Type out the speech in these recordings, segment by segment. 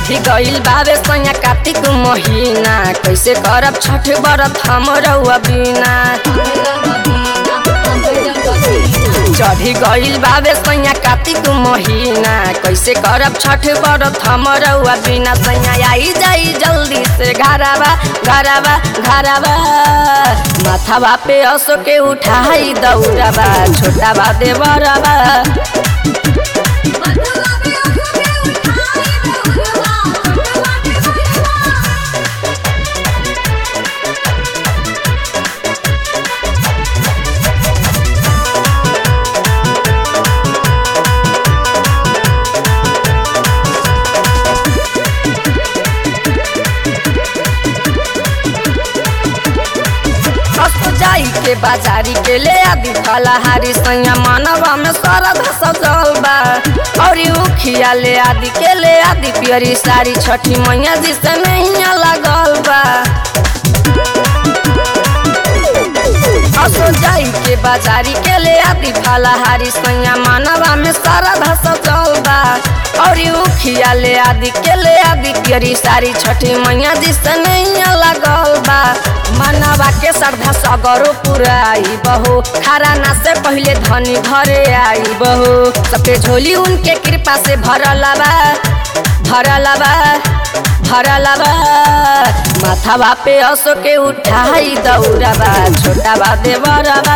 चढ़ी गइल बावे सैया कार्तिक महीना कैसे करब छठ बरत हम रउआ बिना चढ़ी गइल बावे सैया कार्तिक महीना कैसे करब छठ बरत हम रउआ बिना सैया आई जाई जल्दी से घरवा घरवा घरवा माथावा पे असो के उठाई दौड़ाबा छोटा बा देवरबा सस्तो जाई के बाजारी के ले आदि फलाहारी सैया मानवा में सरद सजल बा और उखिया ले आदि के ले आदि पियरी साड़ी छठी मैया जी से नहीं लगल बा असो जाई के बाजारी के ले आदि फलाहारी सैया मानवा में सरद सजल बा और उखिया ले आदि के ले आदि पियरी साड़ी छठी मैया जी से नहीं लगल बा मनवा के श्रद्धा सगरो पुराई बहो खारा ना से पहले धनी घरे आई बहो सबके झोली उनके कृपा से भरल बा भरल बा भरल बा माथावा पे असो के उठाई दौड़बा छोटा बा देवरबा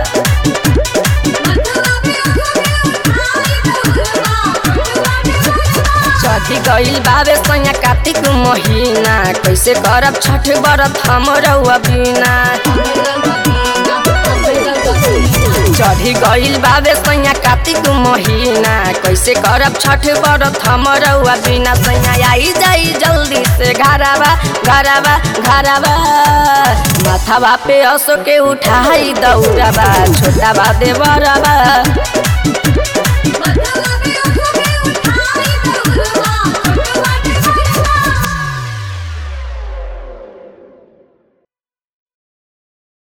चढ़ी गइल बावे सैया कार्तिक महीना कैसे करब छठ बरत हम रउआ बिना चढ़ी गइल बावे सैया कार्तिक महीना कैसे करब छठ बरत हम रउआ बिना सैया आई जाई जल्दी से घरवा घरवा घरवा माथावा पे असो के उठाई दौड़बा छोटा बा देवरबा Bye.